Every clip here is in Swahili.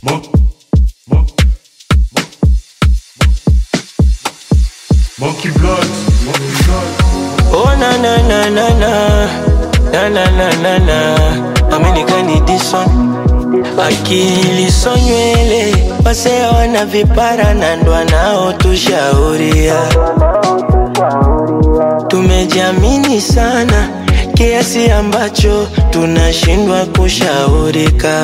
Mo- mo- Monkey blood, monkey blood. Oh na na na na na na na na na na America ni this one akili so nywele wase wana vipara na ndo nao tushauria tumejiamini sana kiasi ambacho tunashindwa kushaurika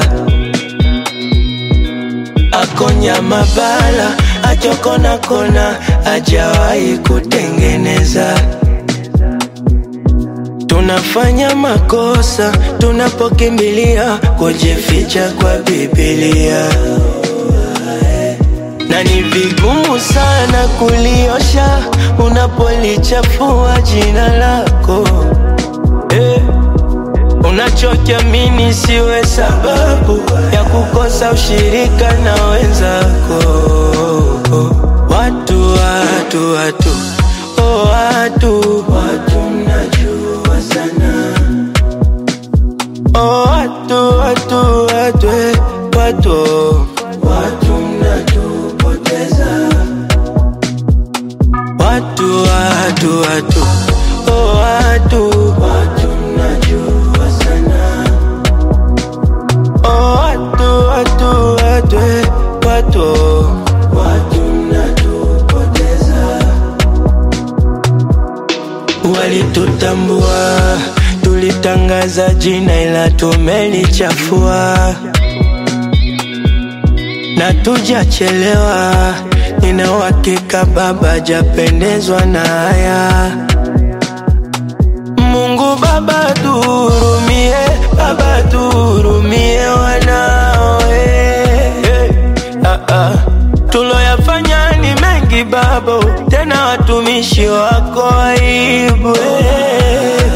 akonya mabala achokona kona ajawahi kutengeneza tunafanya makosa tunapokimbilia kujificha kwa Biblia, na ni vigumu sana kuliosha unapolichafua jina lako eh. Unachokiamini siwe sababu ya kukosa ushirika na wenzako. Watu, watu, watu, oh, watu, watu mnajua sana. Oh, watu, watu, watu, eh, watu, watu mnatupoteza. Watu, watu, watu, oh, watu, watu mnajua sana. Oh, watu, watu, watu, eh, watu, watu mnatupoteza. Walitutambua, tulitangaza jina ila tumelichafua, na tujachelewa. Nina uhakika Baba japendezwa na haya. Mungu Baba tuhurumie, Baba tuhurumie wanawe hey, ah, ah. Tuloyafanya ni mengi Baba, tena watumishi wako aibu hey.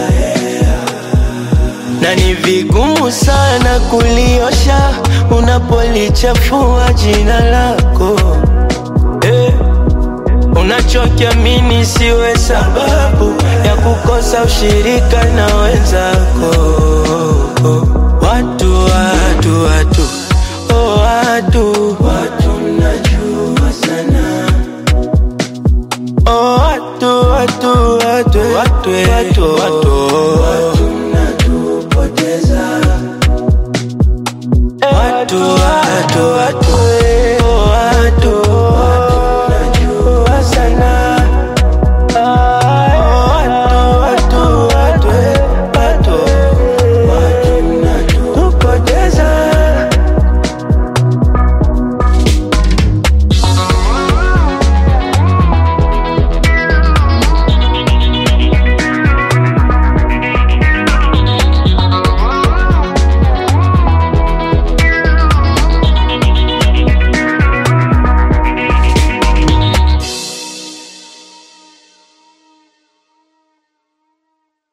Na ni vigumu sana kuliosha unapolichafua jina lako eh. Unachokiamini siwe sababu ya kukosa ushirika na wenzako. Watu, watu, watu, oh, watu, watu mnajua sana. Oh, watu, watu, watu, watu, watu, watu, watu mnatupoteza. Watu, watu, watu